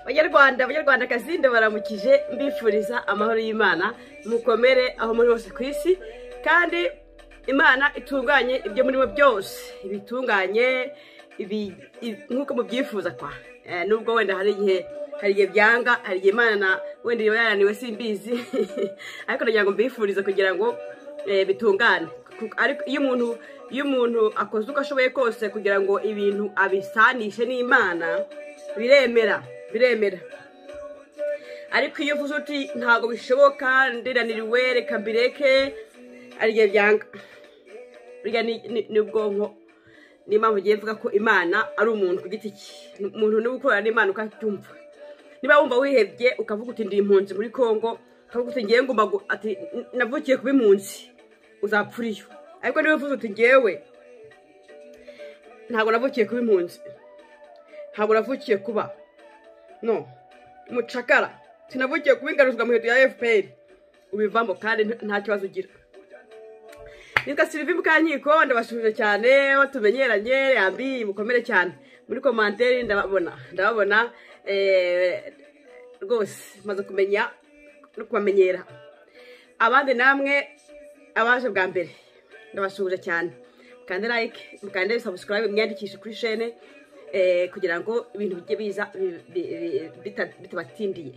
banyarwanda banyarwandakazi ndabaramukije mbifuriza amahoro y'imana mukomere aho muri hose ku isi kandi imana itunganye ibyo murimo byose ibitunganye nk'uko mubyifuza kwa nubwo wenda hari igihe hari igihe byanga hari igihe imana wenda iba yananiwe simbizi ariko nagira ngo mbifurize kugira ngo bitungane ariko iyo umuntu iyo umuntu akoze uko ashoboye kose kugira ngo ibintu abisanishe n'imana biremera biremera ariko iyo uvuze uti ntabwo bishoboka ndiraniriwe reka mbireke hari igihe byanga burya ni ubwonko niyo mpamvu ugiye mvuga ko imana ari umuntu ku giti cye umuntu niwe ukorana n'imana ukacyumva niba wumva wihebye ukavuga uti ndi impunzi muri congo ukavuga uti ngewe ngomba ati navukiye kuba impunzi uzapfura iyo ariko niba uvuze uti ngewe ntabwo navukiye kuba impunzi ntabwo navukiye kuba no umucakara sinavukiye kuba ingaruzwa mu ya fpr ubivamo kandi nta kibazo ugira nitwa sirivi mukankiko ndabashuje cyane tumenyeranye yambi mukomere cyane muri komanteri ndababona ndababona rwose maze kumenya no kubamenyera abandi namwe abaje bwa mbere ndabashuje cyane mukande like mukande subscribe mwiyandikishe kuri shene kugira ngo ibintu bijye biza bitabatindiye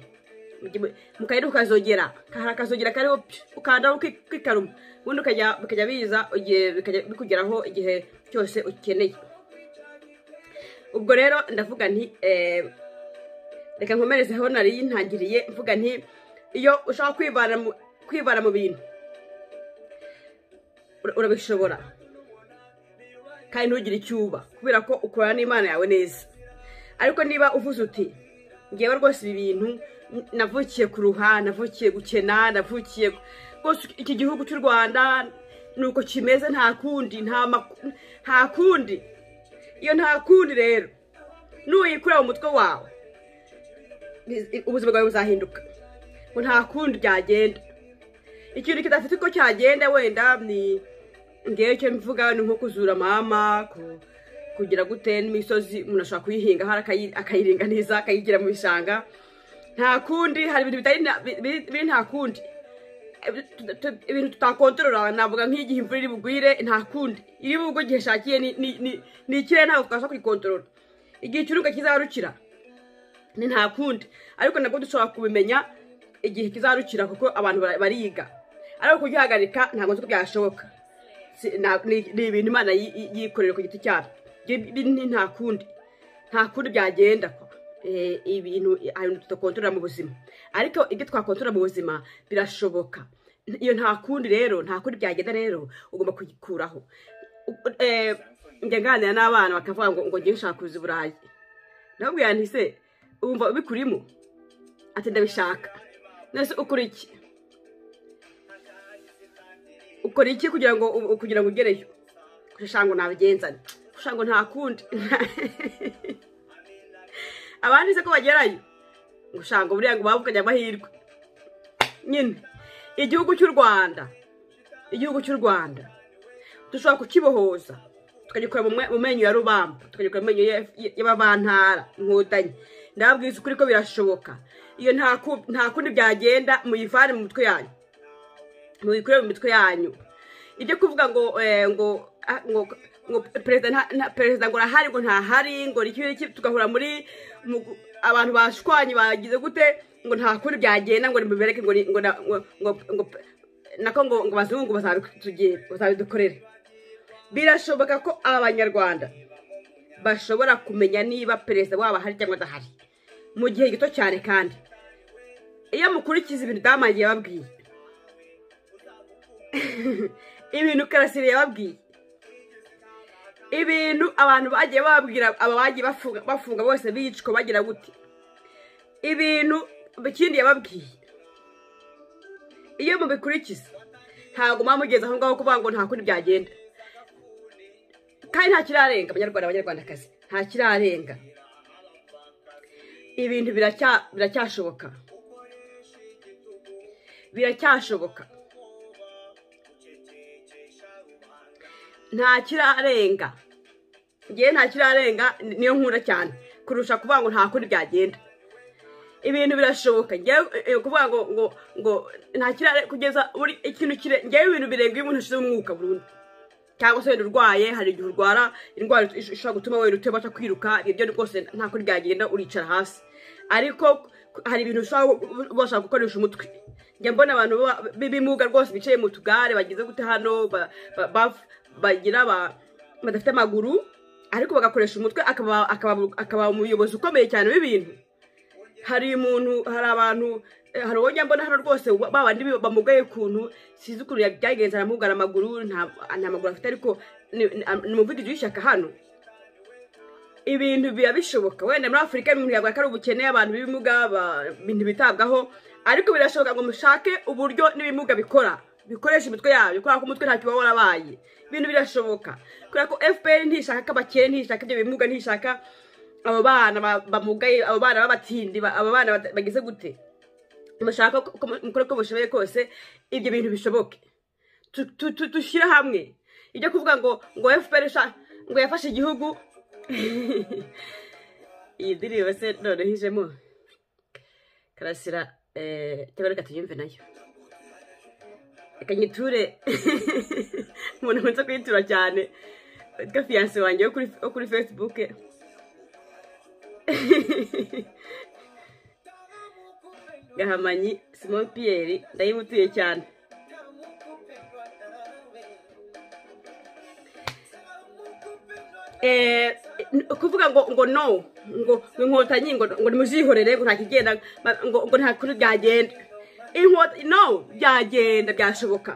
mukayira ukazogera hari akazogera kariho ukandaho ukikaruma ubundi bikajya biza igihe bikugeraho igihe cyose ukeneye ubwo rero ndavuga nti reka nkomerezeho nari yintangiriye mvuga nti iyo ushaka kwibara mu bintu urabishobora kandi ntugire icyo uba kubera ko ukorana n'imana yawe neza ariko niba uvuze uti ngewe rwose ibi bintu navukiye kuruha navukiye gukena navukiye rwose iki gihugu cy'u rwanda ni uko kimeze nta kundi nta kundi iyo nta kundi rero nuyikura mu mutwe wawe ubuzima bwawe buzahinduka ngo nta kundi byagenda ikintu kidafite uko cyagenda wenda ni ngewe icyo mvuga ni nko kuzura mama kugira gute n'imisozi umuntu ashobora kuyihinga akayiringaniza akayigira mu bishanga nta kundi hari ibintu biri nta kundi ibintu tutakontorora navuga nk'igihe imvura iri bugwire nta kundi iri bugwe igihe ishakiye ni ikirere ntabwo twabasha kuyikontorora igihe ikiruka kizarukira ni nta kundi ariko nabwo dushobora kubimenya igihe kizarukira kuko abantu bariga ariko kugihagarika ntabwo nzi ko byashoboka ni ibintu imana yikorera ku giti cyabo ni nta kundi nta kundi byagenda ibintu tudakontorora mu buzima ariko ibyo twakontorora mu buzima birashoboka iyo nta kundi rero nta kundi byagenda rero ugomba kuyikuraho njya nganira n'abana bakavuga ngo ngo ngewe ushaka kuza i burayi ndababwira nti se wumva ubikurimo ati ndabishaka nese ukora iki ukora iki kugira ngo kugira ngo ugereyo kushango ntabigenzane kushango nta kundi abandi se ko bagerayo ngo buriya ngo bavuganye amahirwe nyine igihugu cy'u rwanda igihugu cy'u rwanda dushobora kukibohoza tukagikora mu menyo ya rubamba tukagikora mu menyo y'abavantara inkotanyi ndababwiza ukuri ko birashoboka iyo nta kundi byagenda muyivane mu mitwe yanyu muyikure mu mitwe yanyu ibyo kuvuga ngo ngo ngo perezida ngo arahari ngo ntahari ngo n'iki tugahura muri abantu bashwanye bagize gute ngo nta kundi byagenda ngo nimubereke ngo nako ngo bazungu bazabidukorere birashoboka ko abanyarwanda bashobora kumenya niba perezida wabo ahari cyangwa adahari mu gihe gito cyane kandi iyo mukurikiza ibintu utamangiye babwiye ibintu karasire yababwiye ibintu abantu bagiye babwira aba bagiye bafunga bose bicwa bagira gute ibintu ikindi yababwiye iyo mubikurikiza ntabwo mwamugeze aho ngaho kuvuga ngo nta kundi byagenda kandi nta kirarenga abanyarwanda abanyarwandakazi nta kirarenga ibintu biracyashoboka biracyashoboka nta kirarenga ngewe nta kirarenga niyo nkunda cyane kurusha kuvuga ngo nta kundi byagenda ibintu birashoboka njyewe kuvuga ngo ngo ngo nta kirare kugeza buri ikintu kire njyewe ibintu birenga iyo umuntu ashize umwuka burundu cyangwa se wenda urwaye hari igihe urwara indwara ishobora gutuma wenda utabasha kwiruka ibyo rwose nta kuri byagenda uricara hasi ariko hari ibintu ushobora gukoresha umutwe njya mbona abantu b'ibimuga rwose bicaye mu tugare bageze gute hano bagira badafite amaguru ariko bagakoresha umutwe akaba umuyobozi ukomeye cyane w'ibintu hari umuntu hari abantu hari uwo mbona hano rwose babandi bamugaye ukuntu sinzi ukuntu byagenze aramugara amaguru nta maguru afite ariko ni umuvuduko w'ishyaka hano ibintu biba bishoboka wenda muri afurika ibintu yavuga ko ari ubukene abantu b'ibimuga ibintu bitabwaho ariko birashoboka ngo mushake uburyo n'ibimuga bikora bikoresha imitwe yabyo kubera ko umutwe ntacyo uba warabaye ibintu birashoboka kubera ko fpr ntishaka ko abakene ntishaka ibyo bimuga ntishaka abo bana bamugaye abo bana b'abatindi abo bana bageze gute mushaka mukore ko bushoboye kose ibyo bintu bishoboke dushyire hamwe ibyo kuvuga ngo ngo fpr ngo yafashe igihugu iyi ndirimbo se noneho ijemo karasira eee reka tuyumve nayo reka nyiture umuntu ukunze kuyitura cyane witwa fiyanse wanjye wo kuri fesibuke gahamanyi simon piyeri ndayimutuye cyane kuvuga ngo ngo no ngo inkotanyi ngo ngo nimuzihorere ngo ntakigenda ngo ngo nta kuri byagenda inkota no byagenda byashoboka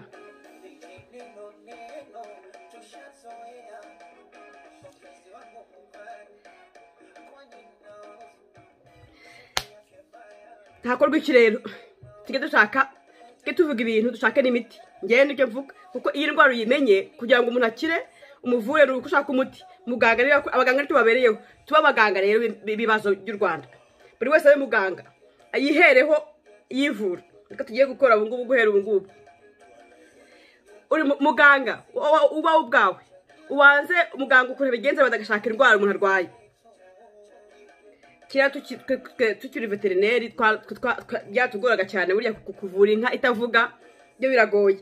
ntakorwa iki rero tujye dushaka tujye tuvuga ibintu dushake n'imiti ngende icyo mvuga kuko iyi ndwara uyimenye kugira ngo umuntu akire umuvure uko ushaka umuti muganga rero abaganga tubabereyeho tuba abaganga rero b'ibibazo by'u rwanda buri wese abe muganga yihereho yivura reka tugiye gukora ubu ngubu guhera ubu ngubu uri muganga ubawe ubwawe ubanze muganga ukuntu bigenza bagashaka indwara umuntu arwaye kiriya tukiri veterineri byatugoraga cyane burya kuvura inka itavuga byo biragoye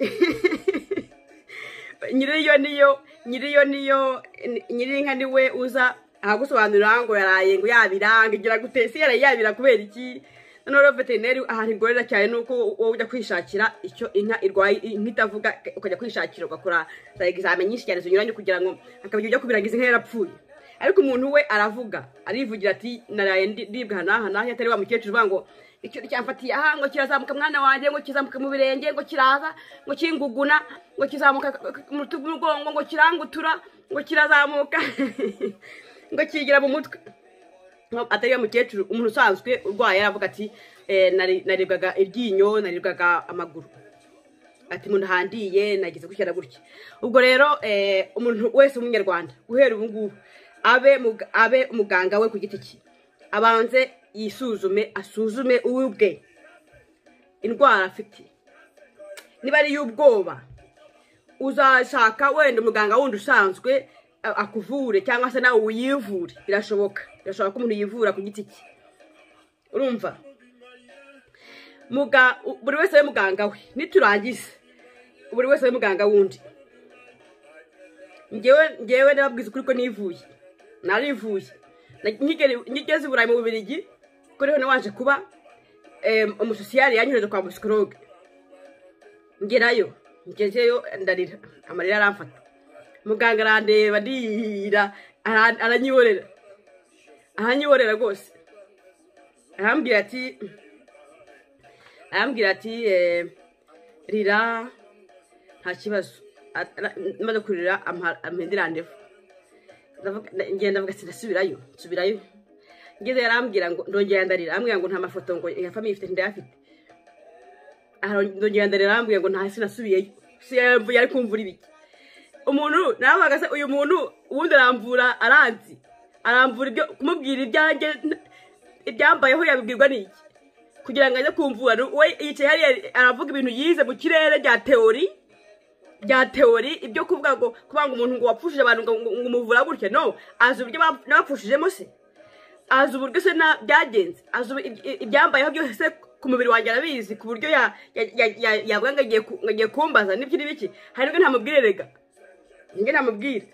nyiriyo niyo nyiriyo niyo nyir'inka niwe uza ahagusobanurira ngo yaraye ngo yabiranga igira gute si yaraye yabira kubera iki noneho veterineri ahantu igorera cyane ni uko wowe ujya kwishakira icyo inka irwaye inka itavuga ukajya kwishakira ugakora za egizame nyinshi cyane zinyuranye kugira ngo akaba ujya kubirangiza inka yarapfuye ariko umuntu we aravuga arivugira ati naraye ndibwa aha n'aha atari wa mukecuru uvuga ngo icyo cyafatiye aha ngo kirazamuka mwana wanjye ngo kizamuke mu birenge ngo kiraza ngo kinguguna ngo kizamuka mu mugongo ngo kirangutura ngo kirazamuka ngo kigira mu mutwe atari wa mukecuru umuntu usanzwe urwaye aravuga ati naribwaga iryinyo naribwaga amaguru ati umuntu ahandiye nagize gutya gutya ubwo rero umuntu wese w'umunyarwanda guhera ubu ngubu abe umuganga we ku giti cye abanze yisuzume asuzume uwe ubwe indwara afite niba ari iy'ubwoba uzashaka wenda umuganga wundi usanzwe akuvure cyangwa se nawe uyivure birashoboka birashoboka ko umuntu yivura ku giti cye urumva buri wese we muganga we niturangiza buri wese we muganga wundi ngewe ngewe ndababwiza ukuri ko nivuye narivuye nkigeze i burayi mu bubirigi kuko rero waje kuba umusosiyari yanyohereje kwa musikologe ngerayo ngezeyo ndarira amarira aramfata muganga arandeba ndira aranyiborera aranyiborera rwose arambwira ati arambwira ati rira nta kibazo maze kurira ampende randevu ngenda avuga ati ndasubirayo nsubirayo ngeze yarambwira ngo ndongera ndarira arambwira ngo nta mafoto ngo ya famiye ifite ndayafite ndongera ndarira arambwira ngo nta hasi nasubiyeyo si yavuye ari kumvura ibiki umuntu naravuga se uyu muntu ubundi aramvura aranzi aramvura ibyo kumubwira ibyanjye ibyambayeho yabibwirwa n'iki kugira ngo ajye kumvura we yicaye hariya aravuga ibintu yize mu kirere bya teori bya teori ibyo kuvuga ngo kuvuga ngo umuntu ngo wapfushije abantu ngo umuvura gutya no azi uburyo n'abapfushijemo se azi uburyo se byagenze azi ibyambayeho byose ku mubiri wanjye arabizi ku buryo yavuga ngo agiye kumbaza n'ibyo n'ibiki hari nubwo ntamubwirerega nibwo ntamubwira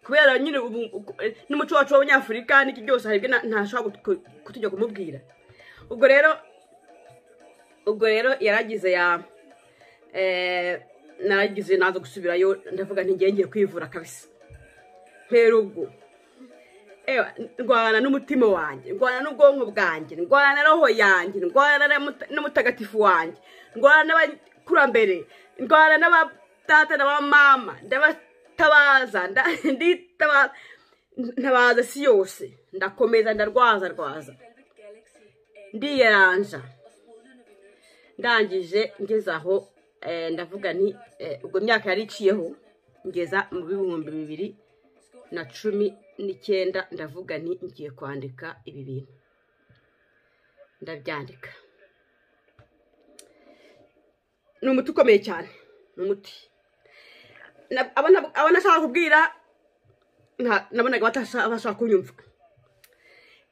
kubera nyine n'umuco wacu w'abanyafurika n'iki byose hari ibyo ntashobora kutujya kumubwira ubwo rero ubwo rero yaragize ya naragize naza gusubirayo ndavuga ngiye kwivura kabisa mpera ubwo ndwana n'umutima wanjye ndwana n'ubwonko bwanjye ndwana na roho yanjye ndwana n'umutagatifu wanjye ndwana n'abakurambere ndwana n'abatata n'abamama ndabatabaza ntabaza si yose ndakomeza ndarwaza rwaza ndiyeranja ndangije ngeze aho ndavuga ni ubwo myaka yari iciyeho ngeza mu bihumbi bibiri na cumi n'icyenda ndavuga nti ngiye kwandika ibi bintu ndabyandika ni umuti ukomeye cyane ni umuti abo nashaka kubwira nabonaga batashaka kunyumva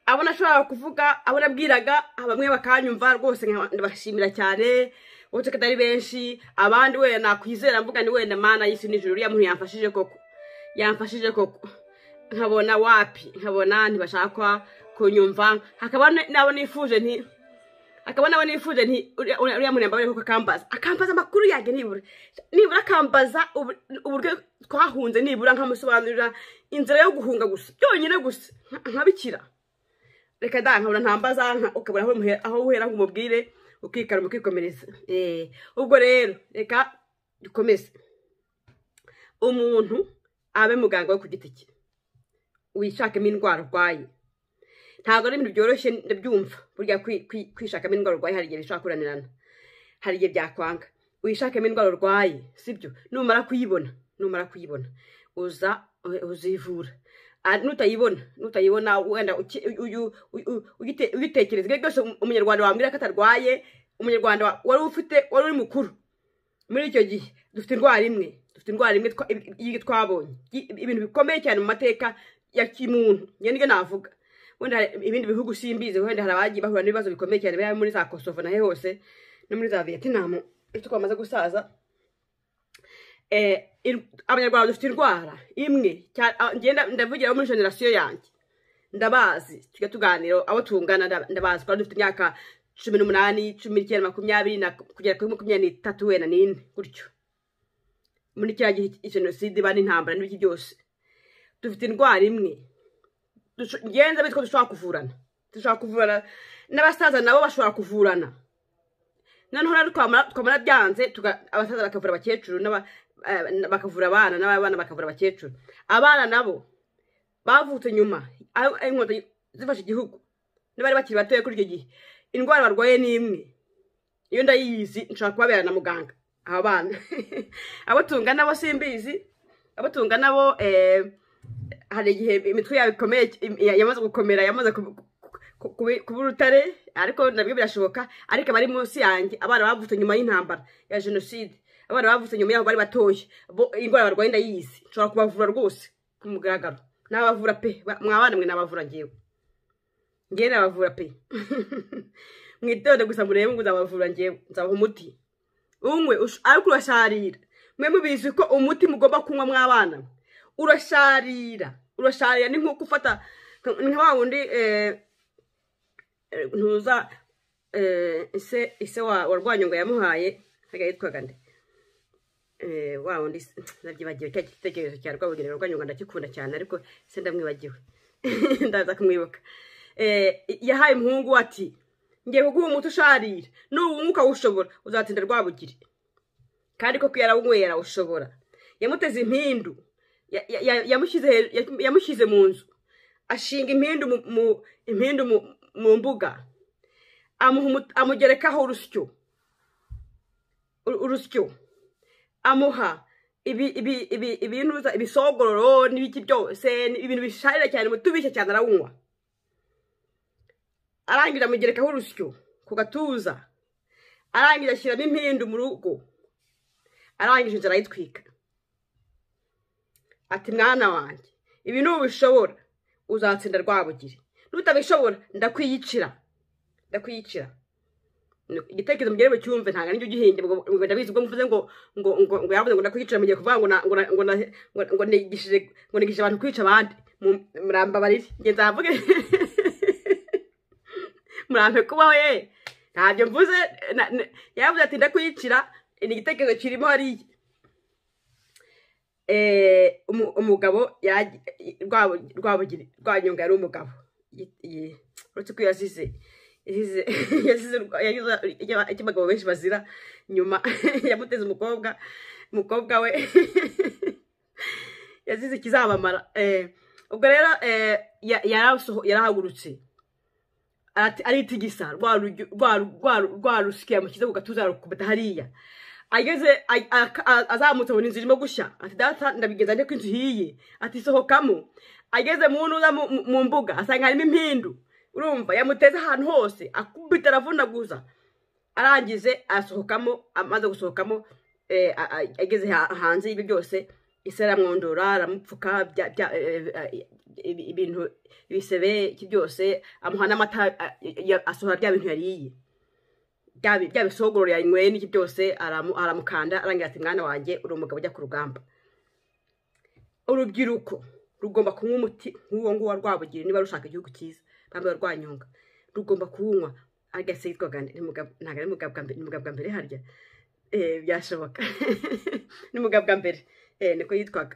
abo nashobora kuvuga abo nabwiraga bamwe bakanyumva rwose ndabashimira cyane uretse ko atari benshi abandi wenda nakwizera mvuga ni wenda mana y'isi n'ijuru uriya muntu yamfashije koko yamfashije koko nkabona wapi nkabona ntibashakwa kunyumva hakaba nabo nifuje nti hakaba nabo nifuje nti uriya muntu yambaye kuko akambaza akambaza amakuru yanjye nibura nibura akambaza uburyo twahunze nibura nkamusobanurira inzira yo guhunga gusa byonyine gusa nkabikira reka da nkabona ntambaza ukabura aho uhera ngo umubwire ukikara ukikomereza ubwo rero reka dukomeze umuntu abe muganga we ku giti cye wishakemo indwara urwaye ntabwo ari ibintu byoroshye ndabyumva burya kwishakamo indwara urwaye hari igihe bishobora kunanirana hari igihe byakwanga wishakemo indwara urwaye sibyo numara kuyibona numara kuyibona uza uzivura nutayibona nutayibona wenda uyitekereza ibyo byose umunyarwanda wambwira ko atarwaye umunyarwanda wari ufite wari uri mukuru muri icyo gihe dufite indwara imwe dufite indwara imwe twabonye ibintu bikomeye cyane mu mateka ya kimuntu njye nibyo navuga wenda ibindi bihugu simbizi wenda hari abagiye bahura n'ibibazo bikomeye cyane biba muri za kosovo nahe hose no muri za vietnam iyo twamaze gusaza abanyarwanda dufite indwara imwe ndavugira muri generasiyo yanjye ndabazi tujya tuganira abo tungana ndabazi twari dufite imyaka cumi n'umunani cumi n'icyenda makumyabiri kugera kuri makumyabiri n'itatu wenda n'ine gutyo muri cya gihe jenoside iba n'intambara n'ibiki byose dufite indwara imwe ngenza bityo dushobora kuvurana dushobora kuvurana n'abasaza nabo bashobora kuvurana noneho rero twamara byanze abasaza bakavura abakecuru bakavura abana n'abana bakavura abakecuru abana nabo bavutse nyuma aho inkotanyi zifashe igihugu n'abari bakiri batoya kuri icyo gihe indwara barwaye ni imwe iyo ndayizi nshobora kubabera na muganga aba bana abo tungana bo simbizi abo tungana bo hari igihe imitwe yabo ikomeye yamaze gukomera yamaze kuba urutare ariko nabyo birashoboka ariko abari munsi yanjye abana bavutse nyuma y'intambara ya jenoside abana bavutse nyuma y'aho bari batoya indwara barwaye ndayizi nshobora kubavura rwose ku mugaragaro nabavura pe mwabana mwe nabavura ngewe ngewe nabavura pe mwitonde gusa murebe ngo nzabavura ngewe nzabaha umuti umwe ariko urasharira mwe mubizi ko umuti mugomba kunywa mw'abana urasharira urasharira ni nk'uko ufata nka wa wundi ntuza ise wa rwanyonga yamuhaye yitwaga nde wa wundi nabyibagiwe cya gitekerezo cya rwabugirira rwanyonga ndakikunda cyane ariko se ndamwibagiwe ndaza kumwibuka yahaye umuhungu ati ngiye kuguha umuti usharira n'uwunguka ushobora uzatsinda rwabugiri kandi koko yarawunyweye yarawushobora yamuteze impindu yamushyize mu nzu ashinga impindu mu mbuga amugerekaho urusyo urusyo amuha ibisogororo n'ibiki byose ibintu bisharira cyane tubishya cyane arawunywa arangije amugerekaho urusyo ku gatuza arangije ashyiramo impindu mu rugo arangije inzu arayitwika ati mwana wanjye ibi ni ubishobora uzatsinda rwabugiri n'utabishobora ndakwiyicira ndakwiyicira igitekerezo mugerewe cyumve ntabwo aricyo gihinde ngo ndabizi ubwo mvuze ngo ngo ngo ngo yavuze ngo ndakwiyicira mugiye kuvuga ngo na- ngo na- ngo na- ngo- ngo nigishije ngo nigishije abantu kwica abandi Mu- murambabarire nge nzavuge murampe kubaho ye ntabyo mvuze na- na- yaravuze ati ndakwiyicira ni igitekerezo kirimo hariya Eh, umu- umugabo ya- Rwabu- Rwabugiri- rwanyonga yari umugabo Yi- yi- uretse ko yasize yasize yasize urwa- yagize icyaba- icyo abagabo benshi bazira nyuma yamuteze umukobwa umukobwa we yasize ikizabamara Eh, ubwo rero eh, ya- yarasoho- yarahagurutse arati- aritigisa rwa rujyo- rwa- rwa- rwa rusike yamushyize ku gatuza arakubita hariya ageze a- a- a- azamutse abona inzu irimo gushya ati data ndabigenza njye ko inzu ihiye ati sohokamo ageze mu ntuza mu- mu- mu mbuga asanga harimo impindu urumva yamuteze ahantu hose akubita aravunaguza arangize asohokamo amaze gusohokamo eh, a- a- ageze ha- hanze y'ibyo byose isi aramwondora aramupfuka bya- bya- eh, eh, ibi- ibintu ibisebe iki byose amuha n'amata a- ya- asohora bya bintu yariye bya bi- bya bisogororo yanyweye n'iki byose aramu- aramukanda arangira ati mwana wanjye uri umugabo ujya ku rugamba urubyiruko rugomba kunywa umuti nk'uwo nguwo wa rwabugira niba rushaka igihugu cyiza bambaye rwanyonga rugomba kuwunywa agase yitwaga ni Mugab- ntabwo ari mugabwa mbere ni mugabwa mbere harya Eh, byashoboka ni mugabwa mbere Eh, niko yitwaga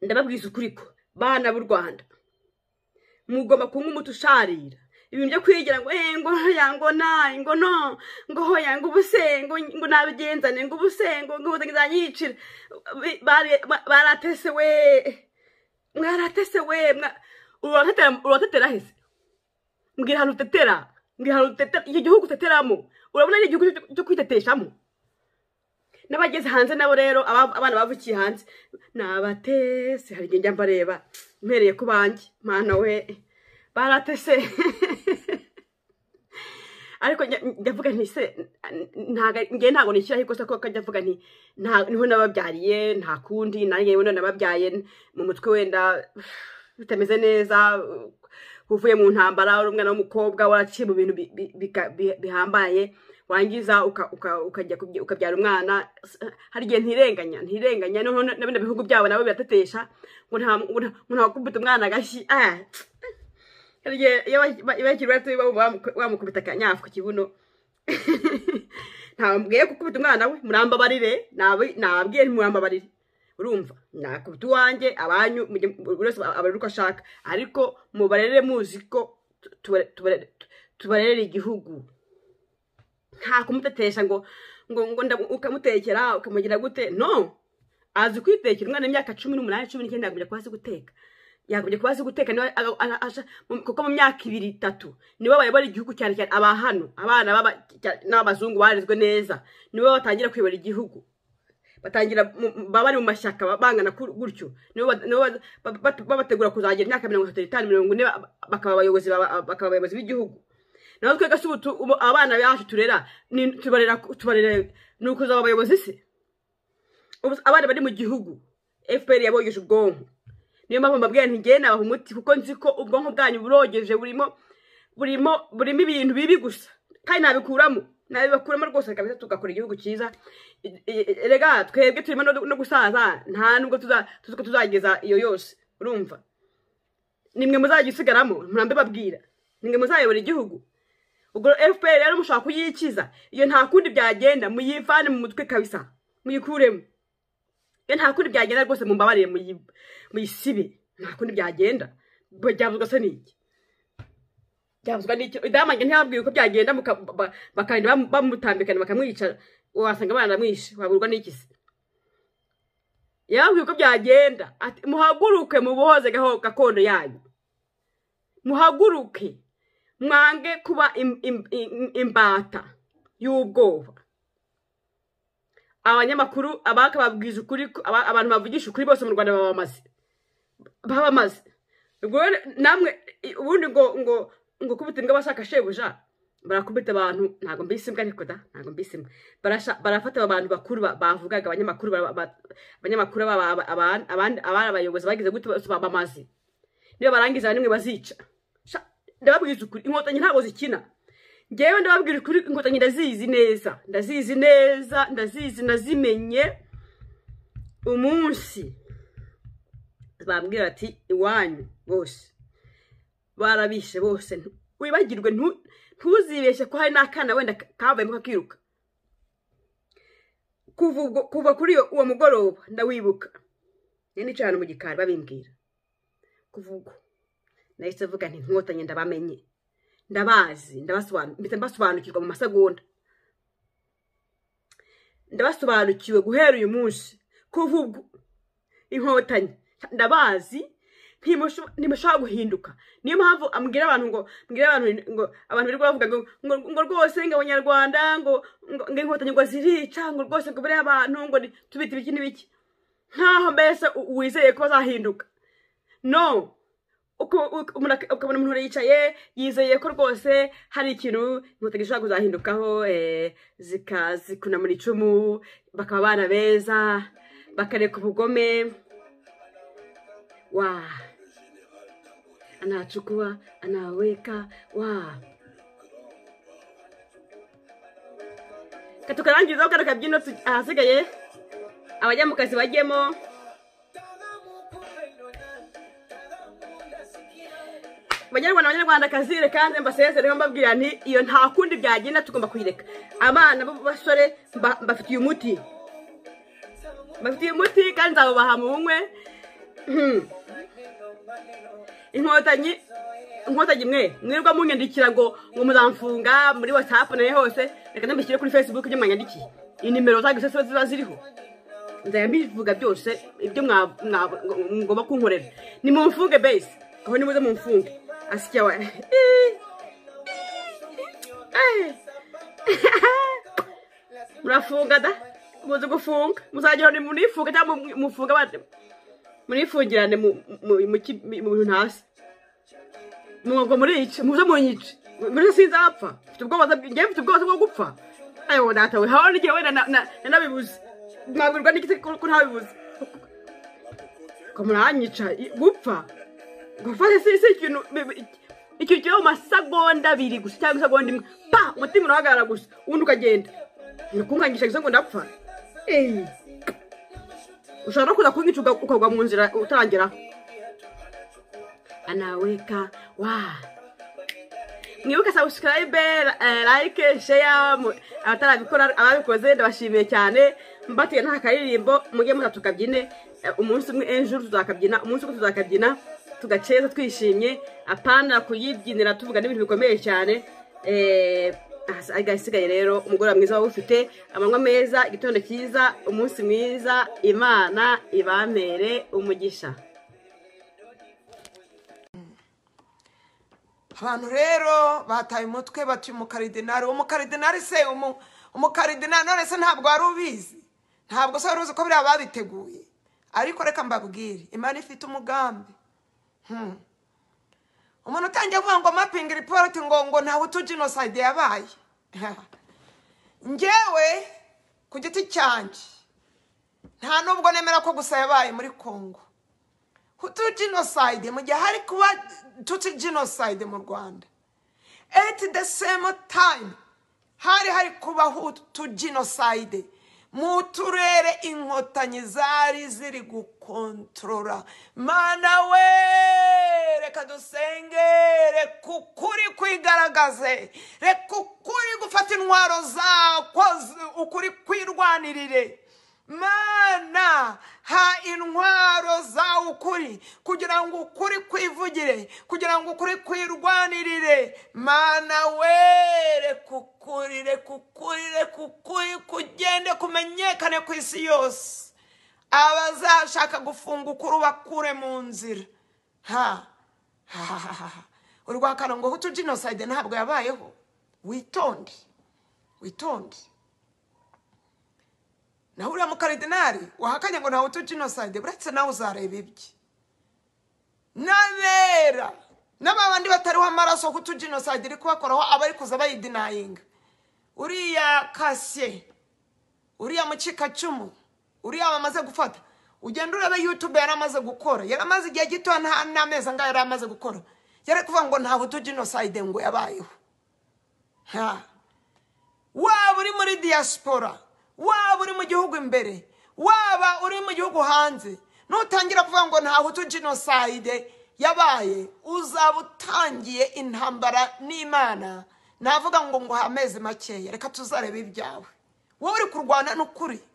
ndababwiza ukuri ko bana b'u rwanda mugomba kunywa umuti usharira ibintu byo kwigira ngo eh ngo hoya ngo na ngo no ngo hoya ngo ubuse ngo ngo nabigenzane ngo ubuse ngo ngo uzanyicira Bari- ba- baratese we mwaratese we mwa- uratetera uratetera hese mbwira ahantu utetera mbwira ahantu utetera icyo gihugu uteteramo urabona ari igihugu cyo- cyo kwiteteshamo n'abageze hanze nabo rero aba- abana bavukiye hanze nabatese hari igihe njya mbareba mpereye ku banjye mana we baratese ariko njya- ndavuga nti se ntago ngewe ntabwo nishyiraho ikosa kuko njya mvuga nti nta- niho nababyariye nta kundi nanjye yewe nababyaye mu mutwe wenda bitameze neza uvuye mu ntambara uri umwana w'umukobwa waraciye mu bintu bi- bi- bika- bi- bihambaye wangiza uka- uka- ukajya kubye- ukabyara umwana S- hari igihe ntirenganya ntirenganya noneho na bino bihugu byabo nabo biratetesha ngo nta ngo nta- ngo ntakubita umwana agashyi ah, hari igihe iyo baki- ba- iyo bakiri bato bamu- bamu- bamukubita akanyafu ku kibuno ntabwiye gukubita umwana we murambabarire nabi- nabwiye ntimurambabarire urumva nakubita uwanjye abanyu mujye- buri wese abarere uko ashaka ariko mubarere muzi ko tu- tubare- tubare- tubarerera igihugu nta kumutetesha ngo ngo ngo nda- ukamutekera ukamugira gute no azi kwitekera umwana w'imyaka cumi n'umunani cumi n'icyenda yagombye kuba azi guteka yagombye kuba azi guteka niba aga- aga- asha- mu- kuko mu myaka ibiri itatu nibo bayobora igihugu cyane cyane aba hano abana b'aba- cya- n'abazungu barezwe neza nibo batangira kuyobora igihugu batangira mu- mu- baba bari mu mashyaka ba- bangana kur- gutyo nibo ba- nibo ba- ba- ba- babategura kuzagira imyaka mirongo itatu n'itanu mirongo ine ba- bakaba abayobozi baba- bakaba abayobozi b'igihugu naho twebwe se ubu tu- ubu abana bacu turera ni- tubarera tubarera ni ukuzaba abayobozi se Ubu abana bari mu gihugu fpr yabogeje ubwonko niyo mpamvu mbabwira nti njyewe nabaha umuti kuko nzi ko ubwonko bwanyu burogeje burimo burimo burimo ibintu bibi gusa kandi nabikuramo nabibakuramo rwose kabisa tugakora igihugu cyiza I- i- erega twebwe turimo no no gusaza nta nubwo tuza- tuzi ko tuzageza iyo yose urumva nimwe muzajya usigaramo murambe babwira nimwe muzayobora igihugu ubwo fpr rero mushobora kuyikiza iyo nta kundi byagenda muyivane mu mutwe kabisa muyikuremo iyo nta kundi byagenda rwose mumbabarire muyi- muyisibe nta kundi byagenda Bwe, byavuzwe se n'iki byavuzwe n'iki idamange ntiyababwiye uko byagenda muka- ba- bakagenda bamu- bamutambikana bakamwica wasanga abana baramwishe waburwa n'iki se yababwiye uko byagenda ati muhaguruke mubohoze gaho- gakondo yanyu muhaguruke mwange kuba im- im- im- imbata y'ubwoba abanyamakuru abakababwiza ukuri ko- aba- abantu bavugisha ukuri bose mu rwanda baba bamaze baba bamaze ubwo rero namwe i- ubundi ngo ngo ngo kubita imbwa bashaka shebuja barakubita abantu ntabwo mbise imbwa ariko da ntabwo mbise imbwa Barasha- barafata abantu bakuru ba- bavugaga abanyamakuru bara- ba- abanyamakuru aba- aba- aba- abandi abari abayobozi bagize gute bose baba bamaze niba barangiza bamwe bazica ndababwiza ukuri inkotanyi ntabwo zikina ngewe ndababwira ukuri inkotanyi ndazizi neza ndazizi neza ndazizi nazimenye umunsi bambwira ati iwanyu bose barabishe bose wibagirwe ntuzibeshye ko hari n'akana wenda kavuyemo kakiruka kuva kuri uwo mugoroba ndawibuka nyine cyane mu gikari babimbwira kuvuga nahise avuga nti nkotanyi ndabamenye ndabazi mbasobanukirwa mu masegonda ndabasobanukiwe guhera uyu munsi kuva ubwo inkotanyi ndabazi ntimushobora guhinduka niyo mpamvu ambwira abantu ngo mbwira abantu ngo abantu birirwa bavuga ngo rwose ngo abanyarwanda ngo inkotanyi ngo zirica ngo rwose ngo buriya abantu ngo tubite ibiki n'ibiki nkaho mbese wizeye ko bazahinduka no ukabona umuntu yicaye yizeye ko rwose hari ikintu inkotanyi zishobora kuzahindukaho zikunamura icumu bakaba abana beza bakareka ubugome wa anachukua anaweka wa katukarangizaho kano kabyino ahasigaye abajya mu kazi bajyemo banyarwanda abanyarwanda kazire kandi mbasezereho mbabwira nti iyo nta kundi byagenda tugomba kuyireka abana b'abasore mbafitiye umuti mbafitiye umuti kandi nzawubaha mu bunywe inkotanyi inkotanyi mwe mwirirwa munyandikira ngo ngo muzamfunga muri watsapu nayo hose reka nambishyire kuri fesibuke ibyo mwanyandikiye inimero zanyu zose ziba ziriho nzajya mbivuga byose ibyo mugomba kunkorera ni mumfunge base aho nimuze mumfunge asikiya wa murafunga da muzi gufunga muzajya munifunga cyangwa mufunga abandi murifungirane mu bintu hasi mwuga murice muze munyice muri sinzapfa mfite ubwoba ngewe mfite ubwoba bwo gupfa ayo datawe haho n'igihe wenda nanabibuze mwabwirwa n'igiti ko ntabibuze ko muranyica gupfa gupfa si ikintu icyo kiba mu masegonda abiri gusa cyangwa isegonda imwe pa umutima urahagarara gusa ubundi ukagenda ntikungangisha isegonda apfa eee ushobora no kuza kunyica ukagwa mu nzira utarageraho anaweka wa mwibuke sabusikarayibe like sheya abatarabikora ababikoze ndabashimiye cyane mbatiye n'akaririmbo mujye muza tukabyine umunsi umwe ejo tuzakabyina umunsi umwe tuzakabyina tugaceza twishimye apana kuyibyinira tuvuga n'ibintu bikomeye cyane agasigaye rero umugoroba mwiza waba ufite amanywa meza igitondo cyiza umunsi mwiza imana ibamere umugisha abantu rero bataye umutwe batuye umukaridenari uwo mukaridenari se umukaridenari none se ntabwo wari ubizi ntabwo se wari uzi ko biriya babiteguye ariko reka mbabwire imana ifite umugambi umuntu utangiye kuvuga ngo mapingi ripoti ngo ngo ntawe utu jenoside yabaye ngewe ku giti cyanjye nta nubwo nemera ko gusa yabaye muri congo hutu jenoside mu gihe hari kuba tuti jenoside mu rwanda eti de semo tayime hari hari kuba hutu jenoside mu turere inkotanyi zari ziri gukontorora mana we reka dusenge reka ukuri kwigaragaze reka ukuri gufata intwaro zako ukuri kwirwanirire mana ha intwaro za ukuri kugira ngo ukuri kwivugire kugira ngo ukuri kwirwanirire mana were kukurire kukurire kukuri kugende kumenyekane ku isi yose abazashaka gufunga ukuri bakure mu nzira ha urwa karongo hutu jenoside ntabwo yabayeho witonde witonde naho uriya mukaridinari wahakanye ngo ntawe utu jenoside uretse nawe uzareba ibye n'abera n'abandi batariho amaraso hutu jenoside iri kubakoraho abari kuza bayidinayinga uriya kasiye uriya mukikacumu uriya bamaze gufata ugenda ureba yutube yari amaze gukora yari amaze igihe gito nta n'amezi angahe yari amaze gukora yari kuvuga ngo nta hutu jenoside ngo yabayeho nta waba uri muri diaspora waba uri mu gihugu imbere waba uri mu gihugu hanze nutangira kuvuga ngo nta hutu jenoside yabaye uzaba utangiye intambara n'imana navuga ngo ngo amezi makeya reka tuzarebe ibyawe wowe uri kurwana n'ukuri